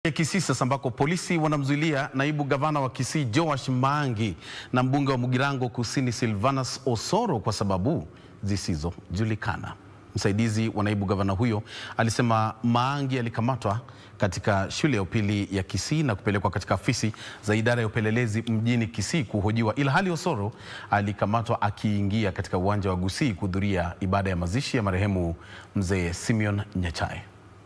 Kisii sasa ambako polisi wanamzuilia naibu gavana wa Kisii Joash Maangi na mbunge wa Mugirango Kusini Silvanus Osoro kwa sababu zisizojulikana. Msaidizi wa naibu gavana huyo alisema Maangi alikamatwa katika shule ya upili ya Kisii na kupelekwa katika afisi za idara ya upelelezi mjini Kisii kuhojiwa, ila hali Osoro alikamatwa akiingia katika uwanja wa Gusii kuhudhuria ibada ya mazishi ya marehemu mzee Simeon Nyachae.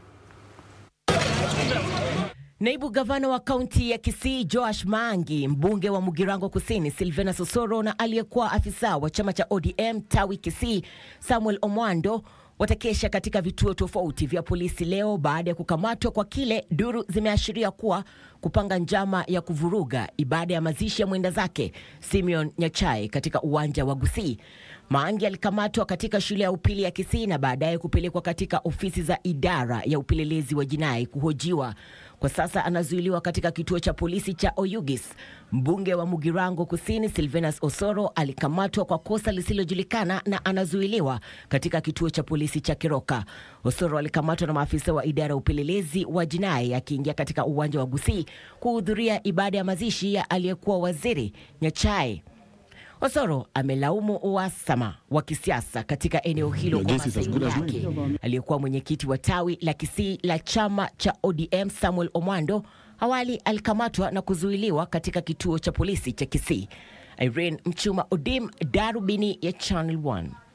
Naibu gavana wa kaunti ya Kisii Joash Maangi, mbunge wa Mugirango Kusini Silvanus Osoro na aliyekuwa afisa wa chama cha ODM tawi Kisii Samuel Omwando watakesha katika vituo tofauti vya polisi leo baada ya kukamatwa kwa kile duru zimeashiria kuwa kupanga njama ya kuvuruga ibada ya mazishi ya mwenda zake Simeon Nyachae katika uwanja wa Gusii. Maangi alikamatwa katika shule ya upili ya Kisii na baadaye kupelekwa katika ofisi za idara ya upelelezi wa jinai kuhojiwa. Kwa sasa anazuiliwa katika kituo cha polisi cha Oyugis. Mbunge wa Mugirango Kusini Silvanus Osoro alikamatwa kwa kosa lisilojulikana na anazuiliwa katika kituo cha polisi cha Keroka. Osoro alikamatwa na maafisa wa idara ya upelelezi wa jinai akiingia katika uwanja wa Gusii kuhudhuria ibada ya mazishi ya aliyekuwa waziri Nyachae. Osoro amelaumu uhasama wa kisiasa katika eneo hilo kwa masaili yake. Aliyekuwa mwenyekiti wa tawi la Kisii la chama cha ODM Samuel Omwando awali alikamatwa na kuzuiliwa katika kituo cha polisi cha Kisii. Irene Mchuma Odim, Darubini ya Channel 1.